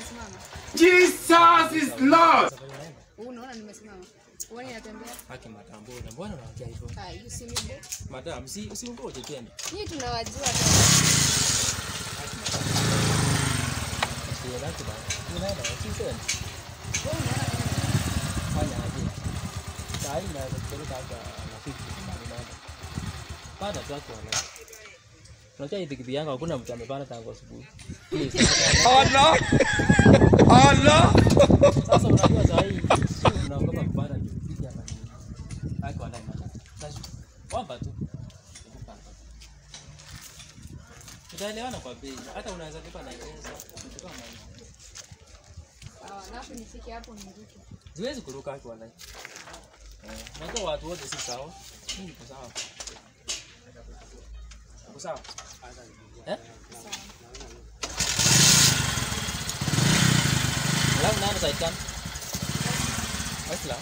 nimesimama. Jesus is Lord. Wewe unaona nimesimama. Wewe unatembea. Haki madam, mbona mbona unaongea hivyo? Ah, you see me bro. Madam, si usingoje tena. Nyinyi tunawajua tu. Sio laki bana. Unaenda usiseme. Wewe unaona kama Fanya aje. Saa hii naweza kupeleka hata na 50 kama unaenda. Pata tu watu wana. Unajua hii pikipiki yangu hakuna mtu amepanda tangu asubuhi. Please. Allah. Allah. Sasa unajua saa hii sio tunaogopa kupanda pikipiki hapa ni. Haki wala madam. Sasa kwamba tu. Tutaelewana kwa bei. Hata unaweza lipa na pesa. Kutoka na sawa. Alafu nifike hapo niruke. Siwezi kuruka haki wallahi. Eh, unajua watu wote si sawa. Mimi niko sawa. Uko sawa? Eh? Alafu nani side cam? Westla.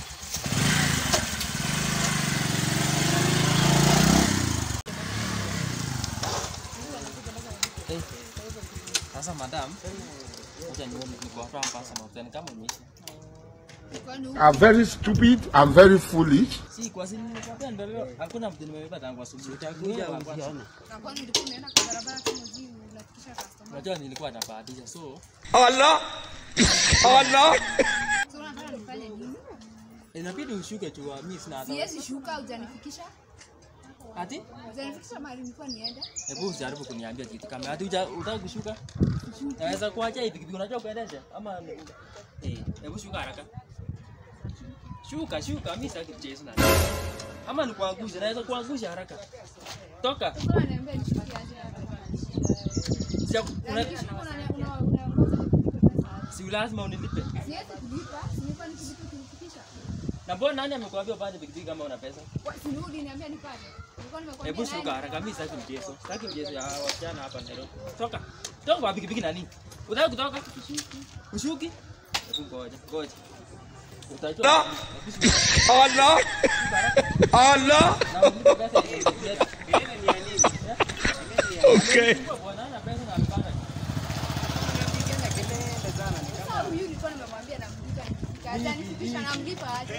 Eh, Sasa madam, acha nione niko hapa mpaka mafuta kama umeisha. Kwani huko I'm very stupid. I'm very foolish. Si kwa sini nimekwambia ndio hakuna mtu nimebeba tangu asubuhi. Utakuja usione. na kwani ulikuwa unaenda kwa barabara kama jiu unafikisha customer. Unajua nilikuwa nabahatisha so Allah. Allah. So unataka nifanye nini? inabidi ushuke tu mimi sina hata. Siwezi shuka hujanifikisha. Ati? Hujanifikisha mahali nilikuwa niende. Hebu usijaribu kuniambia kitu kama ati uja- unataka kushuka. Naweza kuacha hii pikipiki unajua kuendesha ama eh hebu shuka haraka. Shuka shuka mimi sitaki mchezo na. Ama nikuangusha naweza kuangusha haraka. Toka. Sasa unaniambia nishuke aje hapa? Sija Na una, nikishuka unani- una- unaongoza nikulipe pesa aje? si lazima unilipe. Siwezi kulipa, si nilikuwa nikilipa kunifikisha. Na mbona nani amekuambia upande pikipiki kama una pesa? Wa- si nirudi niambia nipate. Nilikuwa nimekwambia Hebu shuka nani? haraka, mimi sitaki mchezo. Sitaki mchezo ya wasichana hapa Nairobi. Toka. Toka kwa pikipiki nani? Unataka kutoka? Ushuki? Hebu ngoja, ngoja. Utajua. Hebu shuka. Allah. Allah. Na ulipe pesa ya pikipiki. Okay. Bwana ana pesa na alipanda. Sasa huyu nilikuwa nimemwambia namlipa nikifika. Hajanifikisha namlipa aje?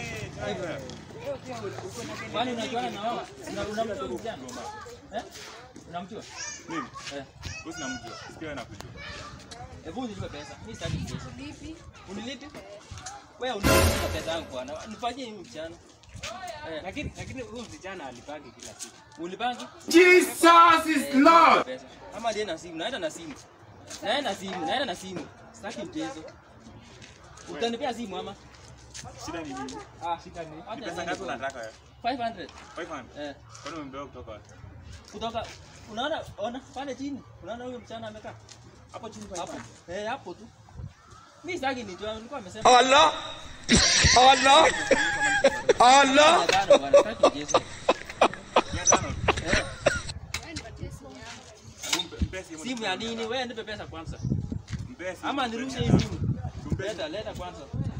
Kwani unajuana na wao? Una- Unamjua msichana? Eh? Unamjua? Mimi? Eh. Wewe unamjua. Sikia nakujua. Hebu nilipe pesa. Mimi sitaki mchezo. Lipi? Unilipe? Wewe unilipe pesa yangu bwana. Nifanyie hiyo mchana. Eh, lakini lakini huyu msichana alipagi kila siku. ulipangi? Jesus is Lord. pesa. Ama ndiye na simu, naenda na simu. Naenda na simu, naenda na simu. Sitaki mchezo. Utanipea simu ama? Shida ni nini? Ah, shika ni. Ni Acha pesa niende ngapi kwa- unataka wewe? 500. 500. Eh, Kwani umebeba kutoka wapi? kutoka unaona ona pale chini. Unaona huyo mchana amekaa? Hapo chini kwa Hapo. hapo. Eh, hapo tu. Mimi sitaki nitoa, nilikuwa nimesema. Allah. Allah. Allah. Mia tano bwana, sitaki mchezo. 500. Eh, Wewe nipatie simu yangu. Mpe- mpe simu. simu ya nini? Wewe nipe pesa kwanza. Mpe simu. Ama nirushe hii simu. Tumpe. Leta, leta kwanza.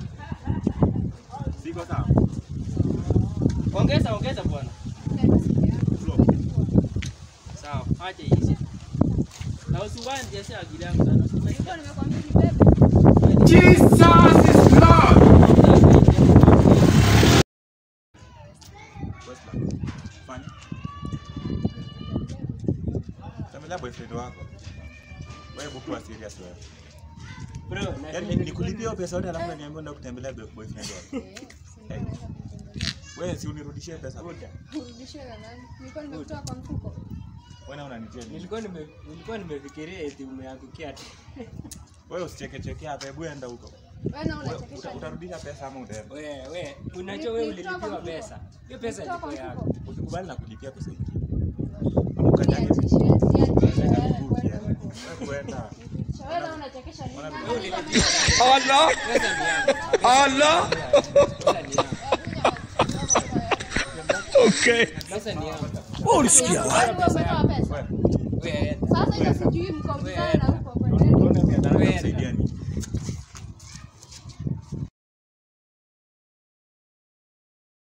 Siko sawa. Ongeza, ongeza bwana. Nipatie simu yangu. Flow. Sawa, acha iishe. Na usiwahi nijeshe akili yangu sana. Nilikuwa nimekwambia nibebe. Jesus is Lord. Westland. Fanya. Tembelea boyfriend wako. Wewe buku serious wewe. Bro, na Yaani nikulipia hiyo pesa yote alafu unaniambia ndio kutembelea boy- boyfriend wako. Eh, si ndio? Wewe si unirudishie pesa. Urudishiwe na nani? Nilikuwa nimekutoa kwa mfuko. Wewe unanitia nini? nilikuwa nime nilikuwa nimefikiria eti umeangukia tu. Wewe usicheke cheke hapa, hebu enda huko. Wewe na Wewe unachekesha. uta- nini? utarudisha pesa ama utaenda? Wewe wewe unajua wewe Nilitoa kwa ulilipiwa mfuko. pesa. Hiyo pesa Nilitoa kwa ilikuwa yako. mfuko. Usikubali na kulipia pesa ingine. Ama ukanyage Niachishe, niachishe, Enda wewe miguu kwenda pia. huko. Wewe kuenda. Wewe na unachekesha nini? Ona Nani vile alikuwa ulilipiwa. Allah. Pesa ni yangu. Allah. Pesa ni yangu. Okay. Pesa ni yangu. Ulisikia Wewe umetoa pesa. Wewe. Wewe Sasa hiyo sijui mko mzani na huko kwendeni. Unaona mimi nataka Wewe. kusaidia nini?